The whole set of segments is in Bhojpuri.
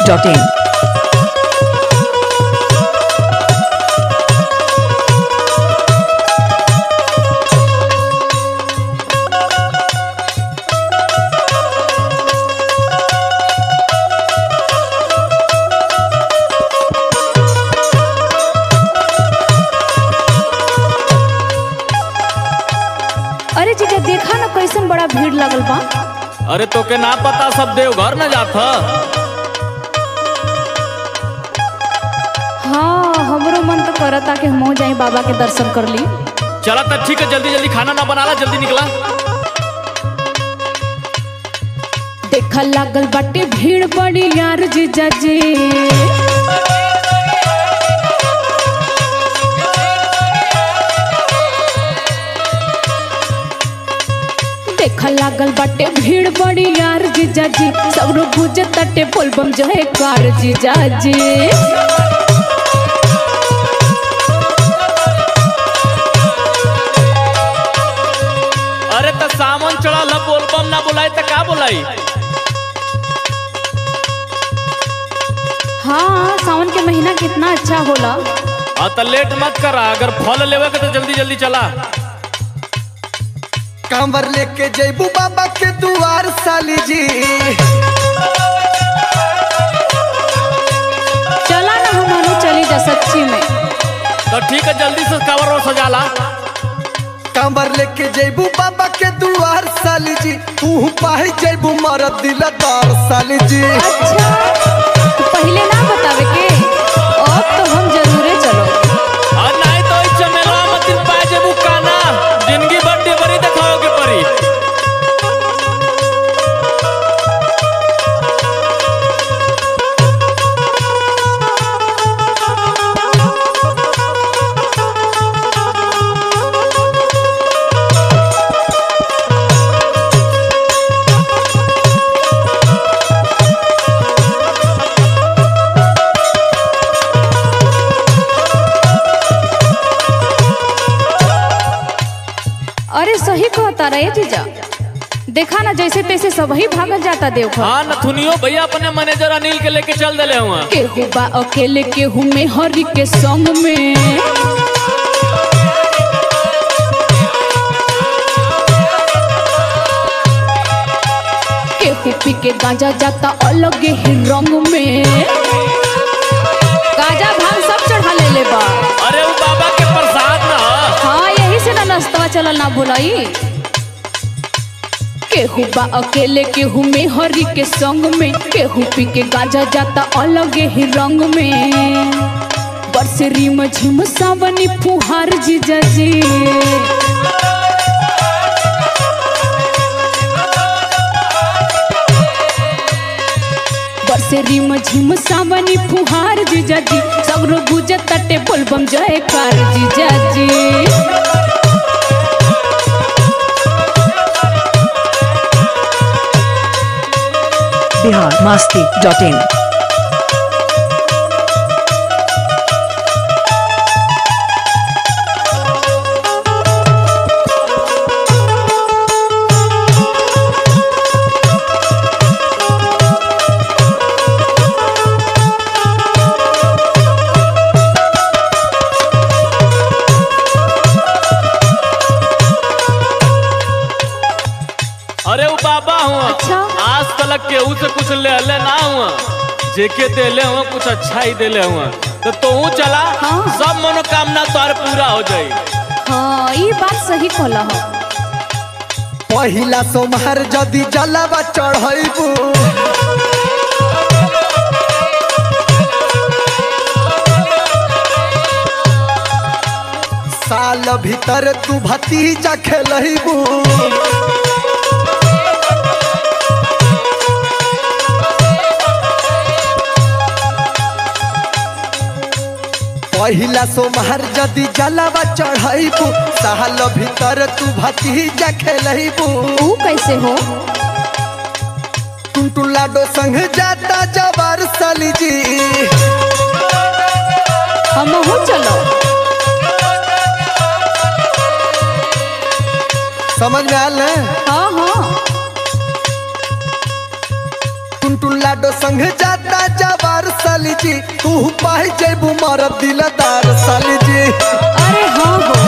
masti.in. अरे जीजा देखा ना कैसन बड़ा भीड़ लगल बा अरे तोके ना पता सब देवघर न जात ह हाँ हमरो मन तो करता कि हम जाए बाबा के दर्शन कर ली चला तो ठीक है जल्दी जल्दी खाना ना बनाला जल्दी निकला देखा लागल बाटे भीड़ बड़ी यार जीजा जी देखा लागल बाटे भीड़ बड़ी यार जीजा जी सब लोग बुझे तटे बोलबम जो है कार जीजा जी अरे तो सामान चढ़ा बोलबम ना बुलाई तो का बुलाई हाँ सावन के महीना कितना अच्छा होला हाँ तो लेट मत करा अगर फल लेवे के तो जल्दी जल्दी चला कांवर लेके जैबू बाबा के दुआर साली जी चला ना हमारो चली जा सच्ची में तो ठीक है जल्दी से कवर और सजाला कांवर लेके जैबू बाबा के दुआर साली जी तू पाही जैबू मरद दिल दार साली जी अच्छा तो पहले ना बतावे के अब तो हम जरूरे चलो और नहीं तो इस चमेला मत दिन पाए जेबू काना जिंदगी भर डेबरी दिखाओगे परी अरे सही कहता रहे जीजा देखा ना जैसे तैसे सब ही भागल जाता देवघर हाँ नथुनियो भैया अपने मैनेजर अनिल के लेके चल दिले हुआ केहू बा अकेले केहू में हरि के संग में केहू पी के गांजा जाता अलग ही रंग में गांजा भांग सब चढ़ा ले ले बा अरे वो बाबा के प्रसाद ना ह। हाँ यही से ना नाश्ता चलल ना भुलाई केहू बा अकेले केहू में हरि के संग में केहू पी के गांजा जाता अलग ही रंग में बरसरी में झिम सावनी फुहार जीजा जी बरसरी में झिम सावनी फुहार जीजा जी सगरो गुजर तटे बोलबम जय कार जीजा जी Bihar masti.in. अरे वो बाबा हुआ अच्छा। आज तलक केहू से कुछ ले ले ना हुआ जेके देले हुआ कुछ अच्छा ही देले हुआ तो तू चला हाँ। सब मनोकामना तोर पूरा हो जाई हाँ ये बात सही कहला हो पहिला सोमहर जदी जलावा चढ़ैबू साल भीतर तू भतीजा खेलैबू पहिला सोमहर जदी जलावा चढ़ैबू साल भीतर तू भतीजा खेलैबू ऊ कैसे हो टुनटुन लाडो संग जाता जबर साली जी हम हो चलो समझ में आल है हाँ हाँ टुनटुन लाडो संग जाता साजावार साली जी तू पाई जैबू मरद दिलदार साली जी अरे हाँ हो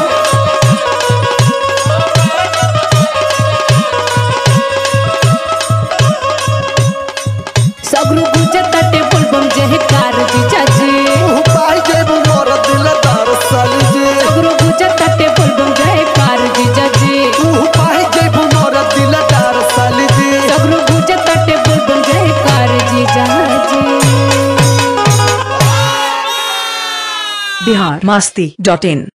सगरू गुजत टेबल बम जहे कार जीजा जी तू पाई जैबू मरद दिलदार साली जी सगरू गुजत टेबल बम जहे कार जीजा जी तू पाई जैबू मरद दिलदार साली जी सगरू गुजत टेबल बम जहे कार जीजा जी बिहार मस्ती डॉट इन